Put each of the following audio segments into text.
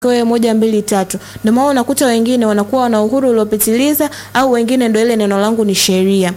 wewe moja mbili tatu. Ndio maana unakuta wengine wanakuwa wana uhuru uliopitiliza, au wengine ndio ile neno langu ni sheria.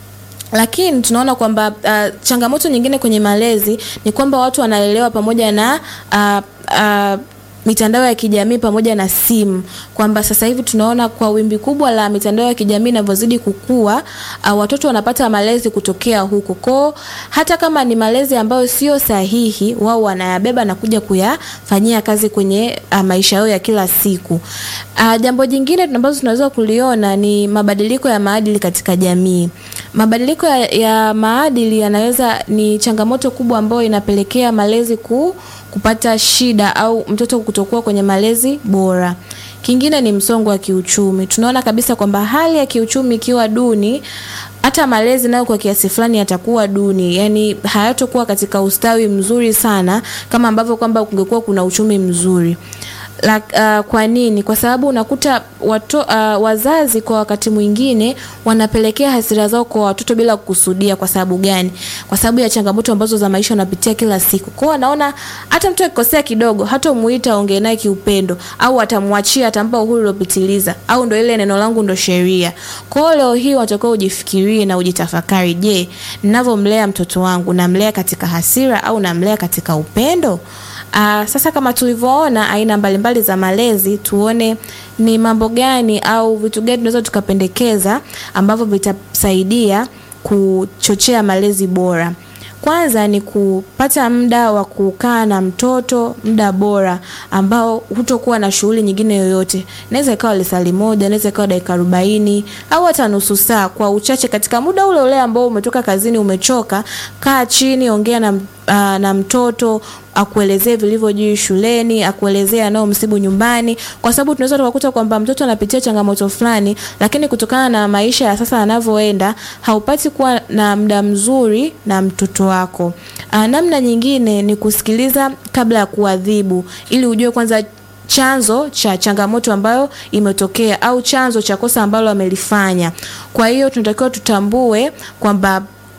Lakini tunaona kwamba uh, changamoto nyingine kwenye malezi ni kwamba watu wanalelewa pamoja na uh, uh, mitandao ya kijamii pamoja na simu, kwamba sasa hivi tunaona kwa wimbi kubwa la mitandao ya kijamii inavyozidi kukua, uh, watoto wanapata malezi kutokea huko kwao. Hata kama ni malezi ambayo sio sahihi, wao wanayabeba na kuja kuyafanyia kazi kwenye uh, maisha yao ya kila siku. Uh, jambo jingine ambazo tunaweza kuliona ni mabadiliko ya maadili katika jamii. Mabadiliko ya, ya maadili yanaweza ni changamoto kubwa ambayo inapelekea malezi ku kupata shida au mtoto kutokuwa kwenye malezi bora. Kingine ni msongo wa kiuchumi. Tunaona kabisa kwamba hali ya kiuchumi ikiwa duni, hata malezi nayo kwa kiasi fulani yatakuwa duni, yani hayatokuwa katika ustawi mzuri sana kama ambavyo kwamba kungekuwa kuna uchumi mzuri. La, uh, kwa nini? Kwa sababu unakuta wato, uh, wazazi kwa wakati mwingine wanapelekea hasira zao kwa watoto bila kukusudia. Kwa sababu gani? Kwa sababu ya changamoto ambazo za maisha wanapitia kila siku. Kwa hiyo wanaona hata mtu akikosea kidogo, hata muita ongee naye kiupendo, au atamwachia, atampa uhuru uliopitiliza, au ndo ile neno langu ndo sheria. Kwa hiyo leo hii watakuwa ujifikirie na ujitafakari, je, ninavyomlea mtoto wangu namlea katika hasira au namlea katika upendo? Uh, sasa kama tulivyoona aina mbalimbali za malezi, tuone ni mambo gani au vitu gani tunaweza tukapendekeza ambavyo vitasaidia kuchochea malezi bora. Kwanza ni kupata muda wa kukaa na mtoto, muda bora ambao hutokuwa na shughuli nyingine yoyote. Inaweza ikawa lisali moja, inaweza ikawa dakika arobaini au hata nusu saa kwa uchache. Katika muda ule ule ambao umetoka kazini, umechoka, kaa chini, ongea na, uh, na mtoto akuelezee vilivyojiri shuleni, akuelezee anayomsibu nyumbani, kwa sababu tunaweza tukakuta kwamba mtoto anapitia changamoto fulani, lakini kutokana na maisha ya sasa yanavyoenda, haupati kuwa na muda mzuri na mtoto wako. Aa, namna nyingine ni kusikiliza kabla ya kuadhibu, ili ujue kwanza chanzo cha changamoto ambayo imetokea au chanzo cha kosa ambalo amelifanya. Kwa hiyo tunatakiwa tutambue kwamba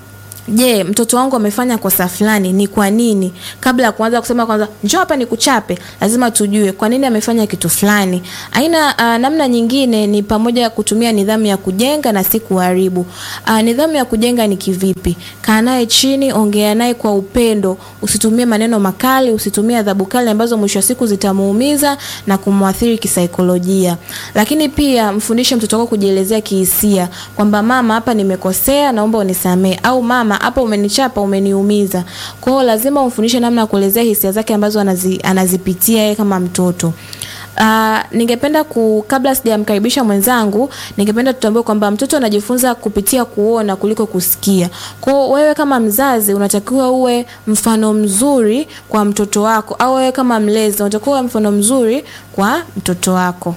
Je, mtoto wangu amefanya kosa fulani, ni kwa nini? Kabla ya kuanza kusema kwanza njoo hapa nikuchape, lazima tujue kwa nini amefanya kitu fulani. Aina uh, namna nyingine ni pamoja kutumia nidhamu ya kujenga na si kuharibu. Uh, nidhamu ya kujenga ni kivipi? Kaa naye chini, ongea naye kwa upendo, usitumie maneno makali, usitumie adhabu kali ambazo mwisho wa siku zitamuumiza na kumwathiri kisaikolojia. Lakini pia mfundishe mtoto wako kujielezea kihisia kwamba mama, hapa nimekosea, naomba unisamee, au mama hapa umenichapa, umeniumiza. Kwa hiyo lazima umfundishe namna ya kuelezea hisia zake ambazo anazi, anazipitia yeye kama mtoto. Uh, ningependa ku kabla sijamkaribisha mwenzangu, ningependa tutambue kwamba mtoto anajifunza kupitia kuona kuliko kusikia. Kwa hiyo wewe kama mzazi unatakiwa uwe mfano mzuri kwa mtoto wako, au wewe kama mlezi unatakiwa uwe mfano mzuri kwa mtoto wako.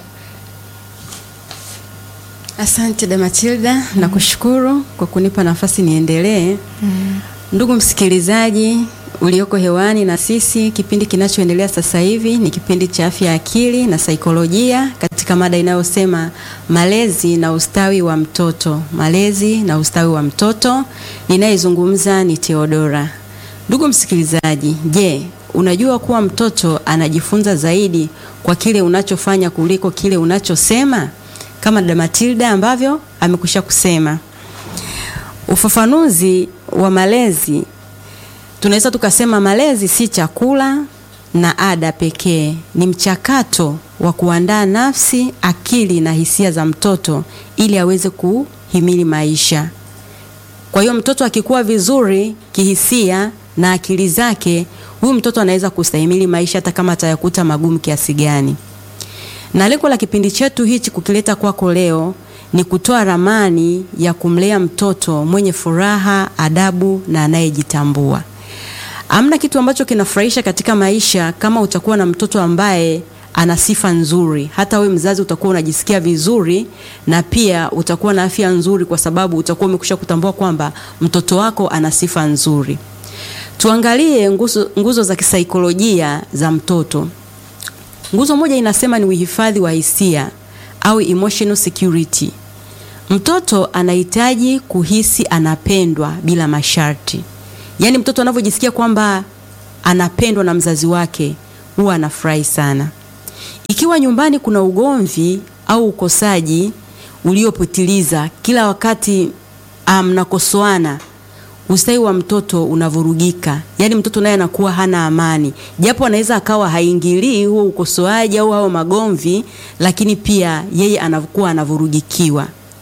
Asante da Matilda, mm -hmm. Nakushukuru kwa kunipa nafasi niendelee. mm -hmm. Ndugu msikilizaji ulioko hewani na sisi, kipindi kinachoendelea sasa hivi ni kipindi cha afya ya akili na saikolojia katika mada inayosema malezi na ustawi wa mtoto. Malezi na ustawi wa mtoto, ninayezungumza ni Theodora. Ndugu msikilizaji, je, unajua kuwa mtoto anajifunza zaidi kwa kile unachofanya kuliko kile unachosema? Kama dada Matilda ambavyo amekwisha kusema. Ufafanuzi wa malezi, tunaweza tukasema malezi si chakula na ada pekee, ni mchakato wa kuandaa nafsi, akili na hisia za mtoto ili aweze kuhimili maisha. Kwa hiyo mtoto akikuwa vizuri kihisia na akili zake, huyu mtoto anaweza kustahimili maisha hata kama atayakuta magumu kiasi gani na lengo la kipindi chetu hichi kukileta kwako leo ni kutoa ramani ya kumlea mtoto mwenye furaha, adabu na anayejitambua. Amna kitu ambacho kinafurahisha katika maisha kama utakuwa na mtoto ambaye ana sifa nzuri. Hata we mzazi utakuwa unajisikia vizuri na pia utakuwa na afya nzuri, kwa sababu utakuwa umekwisha kutambua kwamba mtoto wako ana sifa nzuri. Tuangalie nguzo, nguzo za kisaikolojia za mtoto. Nguzo moja inasema ni uhifadhi wa hisia au emotional security. Mtoto anahitaji kuhisi anapendwa bila masharti. Yaani mtoto anavyojisikia kwamba anapendwa na mzazi wake huwa anafurahi sana. Ikiwa nyumbani kuna ugomvi au ukosaji uliopitiliza, kila wakati mnakosoana, um, ustawi wa mtoto unavurugika. Yaani mtoto naye anakuwa hana amani, japo anaweza akawa haingilii huo ukosoaji au hao magomvi, lakini pia yeye anakuwa anavurugikiwa.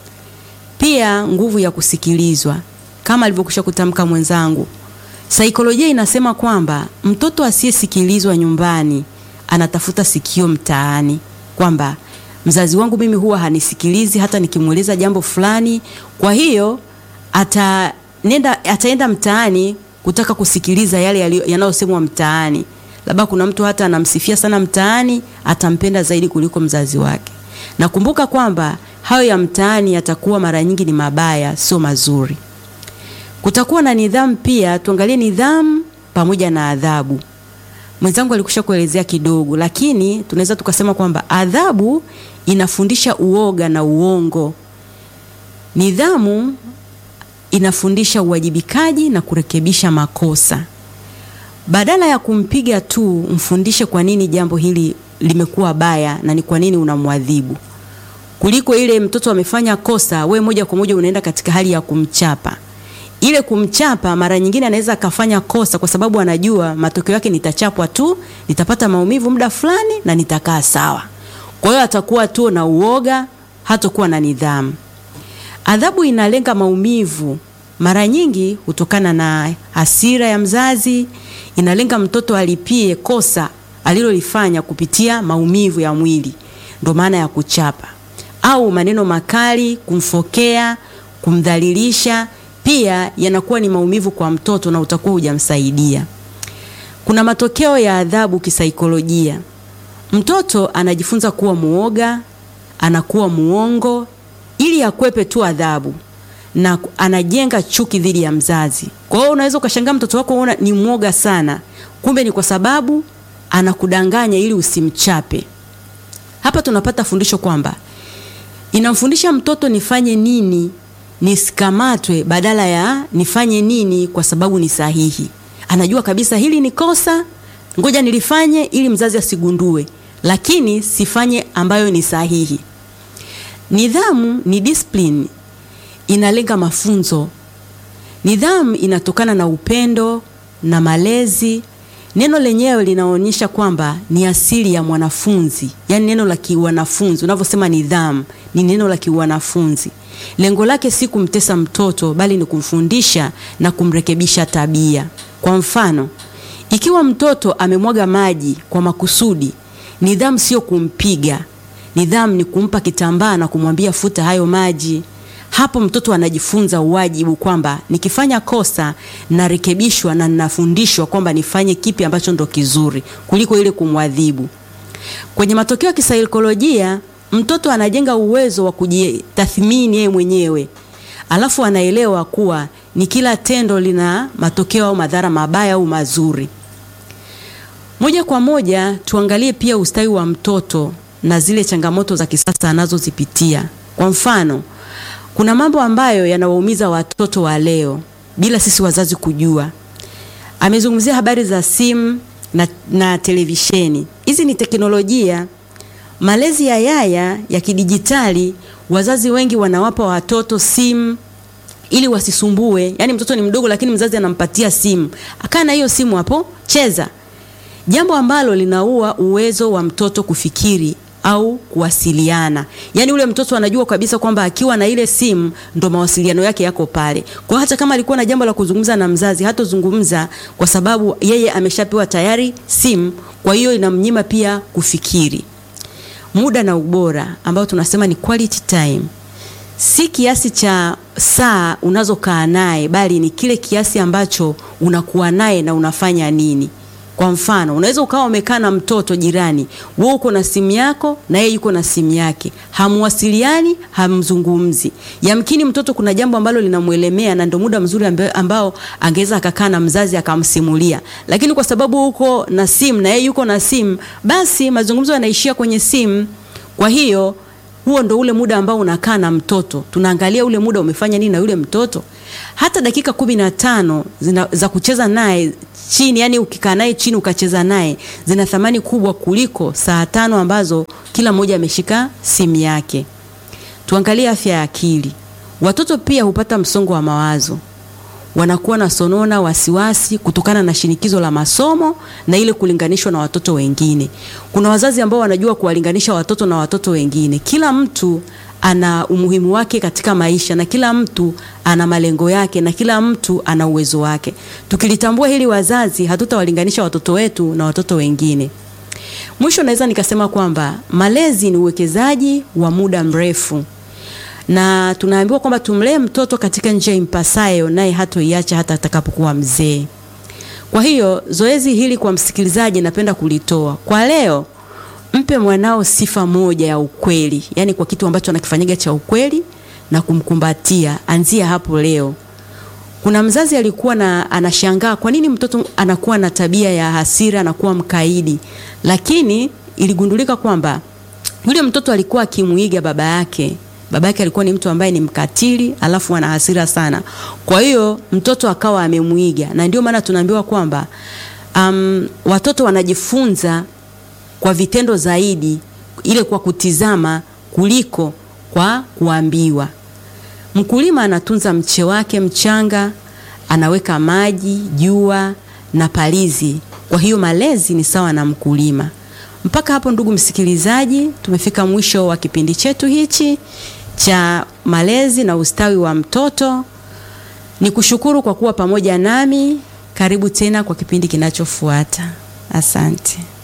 Pia nguvu ya kusikilizwa, kama alivyokwisha kutamka mwenzangu, saikolojia inasema kwamba mtoto asiyesikilizwa nyumbani anatafuta sikio mtaani, kwamba mzazi wangu mimi huwa hanisikilizi hata nikimweleza jambo fulani, kwa hiyo ata nenda ataenda mtaani kutaka kusikiliza yale yanayosemwa mtaani. Labda kuna mtu hata anamsifia sana mtaani, atampenda zaidi kuliko mzazi wake. Nakumbuka kwamba hayo ya mtaani yatakuwa mara nyingi ni mabaya, sio mazuri. Kutakuwa na nidhamu pia, tuangalie nidhamu pamoja na adhabu. Mwenzangu alikusha kuelezea kidogo, lakini tunaweza tukasema kwamba adhabu inafundisha uoga na uongo. Nidhamu inafundisha uwajibikaji na kurekebisha makosa. Badala ya kumpiga tu, mfundishe kwa nini jambo hili limekuwa baya na ni kwa nini unamwadhibu, kuliko ile mtoto amefanya kosa, we moja kwa moja unaenda katika hali ya kumchapa. Ile kumchapa, mara nyingine anaweza akafanya kosa kwa sababu anajua matokeo yake, nitachapwa tu, nitapata maumivu muda fulani na nitakaa sawa. Kwa hiyo atakuwa tu na uoga, hatakuwa na nidhamu. Adhabu inalenga maumivu, mara nyingi hutokana na hasira ya mzazi. Inalenga mtoto alipie kosa alilolifanya kupitia maumivu ya mwili, ndio maana ya kuchapa, au maneno makali, kumfokea, kumdhalilisha, pia yanakuwa ni maumivu kwa mtoto na utakuwa hujamsaidia. Kuna matokeo ya adhabu kisaikolojia. Mtoto anajifunza kuwa muoga, anakuwa muongo ili akwepe tu adhabu na anajenga chuki dhidi ya mzazi. Kwa hiyo unaweza ukashangaa mtoto wako unaona ni mwoga sana, kumbe ni kwa sababu anakudanganya ili usimchape. Hapa tunapata fundisho kwamba inamfundisha mtoto nifanye nini nisikamatwe, badala ya nifanye nini kwa sababu ni sahihi. Anajua kabisa hili ni kosa, ngoja nilifanye ili mzazi asigundue, lakini sifanye ambayo ni sahihi. Nidhamu ni discipline, inalenga mafunzo. Nidhamu inatokana na upendo na malezi. Neno lenyewe linaonyesha kwamba ni asili ya mwanafunzi, yaani neno la kiwanafunzi. Unavyosema nidhamu, ni neno la kiwanafunzi. Lengo lake si kumtesa mtoto, bali ni kumfundisha na kumrekebisha tabia. Kwa mfano, ikiwa mtoto amemwaga maji kwa makusudi, nidhamu sio kumpiga. Nidhamu ni kumpa kitambaa na kumwambia futa hayo maji. Hapo mtoto anajifunza uwajibu kwamba nikifanya kosa narekebishwa na ninafundishwa kwamba nifanye kipi ambacho ndo kizuri kuliko ile kumwadhibu. Kwenye matokeo ya kisaikolojia, mtoto anajenga uwezo wa kujitathmini yeye mwenyewe, alafu anaelewa kuwa ni kila tendo lina matokeo au madhara mabaya au mazuri. Moja kwa moja tuangalie pia ustawi wa mtoto na zile changamoto za kisasa anazozipitia. Kwa mfano, kuna mambo ambayo yanawaumiza watoto wa leo bila sisi wazazi kujua. Amezungumzia habari za simu na, na televisheni. Hizi ni teknolojia. Malezi ya yaya ya kidijitali, wazazi wengi wanawapa watoto simu ili wasisumbue. Yaani mtoto ni mdogo, lakini mzazi anampatia simu, akaa na hiyo simu hapo, cheza, jambo ambalo linaua uwezo wa mtoto kufikiri au kuwasiliana. Yaani ule mtoto anajua kabisa kwamba akiwa na ile simu ndo mawasiliano yake yako pale. Kwa hata kama alikuwa na jambo la kuzungumza na mzazi, hatozungumza kwa sababu yeye ameshapewa tayari simu, kwa hiyo inamnyima pia kufikiri. Muda na ubora ambao tunasema ni quality time. Si kiasi cha saa unazokaa naye bali ni kile kiasi ambacho unakuwa naye na unafanya nini. Kwa mfano, unaweza ukawa umekaa na mtoto jirani, wewe uko na simu yako na yeye yuko na simu yake, hamwasiliani, hamzungumzi. Yamkini mtoto kuna jambo ambalo linamwelemea na ndio muda mzuri ambao, ambao angeweza akakaa na mzazi akamsimulia, lakini kwa sababu uko na simu na yeye yuko na simu, basi mazungumzo yanaishia kwenye simu. Kwa hiyo huo ndo ule muda ambao unakaa na mtoto, tunaangalia ule muda umefanya nini na yule mtoto. Hata dakika kumi na tano zina, za kucheza naye chini, yani ukikaa naye chini ukacheza naye zina thamani kubwa kuliko saa tano ambazo kila mmoja ameshika simu yake. Tuangalie afya ya akili. Watoto pia hupata msongo wa mawazo, wanakuwa na sonona, wasiwasi kutokana na shinikizo la masomo na ile kulinganishwa na watoto wengine. Kuna wazazi ambao wanajua kuwalinganisha watoto na watoto wengine. Kila mtu ana umuhimu wake katika maisha na kila mtu ana malengo yake na kila mtu ana uwezo wake. Tukilitambua hili wazazi, hatutawalinganisha watoto wetu na watoto wengine. Mwisho naweza nikasema kwamba malezi ni uwekezaji wa muda mrefu na tunaambiwa kwamba tumlee mtoto katika njia impasayo, naye hatoiacha hata atakapokuwa mzee. Kwa hiyo zoezi hili kwa msikilizaji, napenda kulitoa kwa leo. Mpe mwanao sifa moja ya ukweli, yaani kwa kitu ambacho anakifanyaga cha ukweli na kumkumbatia. Anzia hapo leo. Kuna mzazi alikuwa na anashangaa kwa nini mtoto anakuwa na tabia ya hasira, anakuwa mkaidi, lakini iligundulika kwamba yule mtoto alikuwa akimuiga baba yake baba yake alikuwa ni mtu ambaye ni mkatili, alafu ana hasira sana. Kwa hiyo mtoto akawa amemwiga, na ndio maana tunaambiwa kwamba um, watoto wanajifunza kwa vitendo zaidi, ile kwa kutizama kuliko kwa kuambiwa. Mkulima anatunza mche wake mchanga, anaweka maji, jua na palizi. Kwa hiyo malezi ni sawa na mkulima. Mpaka hapo ndugu msikilizaji, tumefika mwisho wa kipindi chetu hichi cha malezi na ustawi wa mtoto. Ni kushukuru kwa kuwa pamoja nami. Karibu tena kwa kipindi kinachofuata. Asante.